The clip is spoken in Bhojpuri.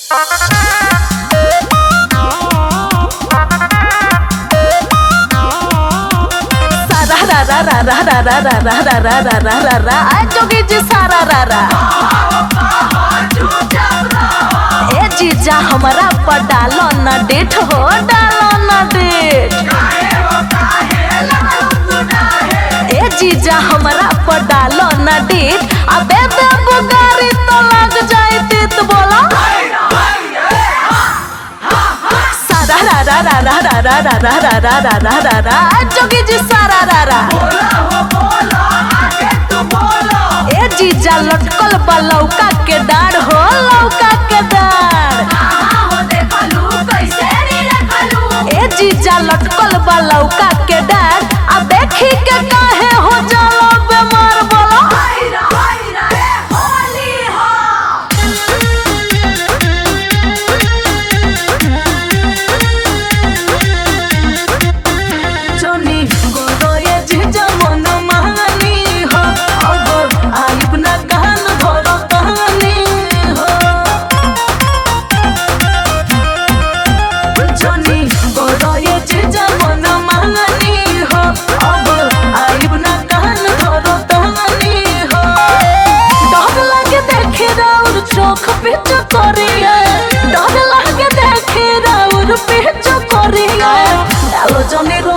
सारा रा रा रा रा रा रा रा रा रा रा रा रा रा रा आ जोगी जी सारा रा रा ए जीजा हमारा पर डालो ना डेट हो डालो ना डेट ए जीजा हमारा पर डालो ना डेट अबे बे बुगारी तो लग जाए तीत बोला सारा रा रा रा रा रा रा रा रा रा रा रा रा रा रा आ जोगी जी सारा रा रा ए जीजा लटकल बा लौका के डाढ़ हो लौका के डाढ़ ए जीजा लटकल बा लौका के डाढ़ आ देखी के काहे हो जालो बेमार बोलो जोनी गोदोए जीजा मन मानी हो अब आइब ना कान धरो कहानी हो जोनी गोदोए जीजा मन मानी हो अब आइब ना कान धरो कहानी हो डर लागे देखे राउर चोख पे चकोरिया डर लागे देखे राउर पे चकोरिया डालो जोनी रो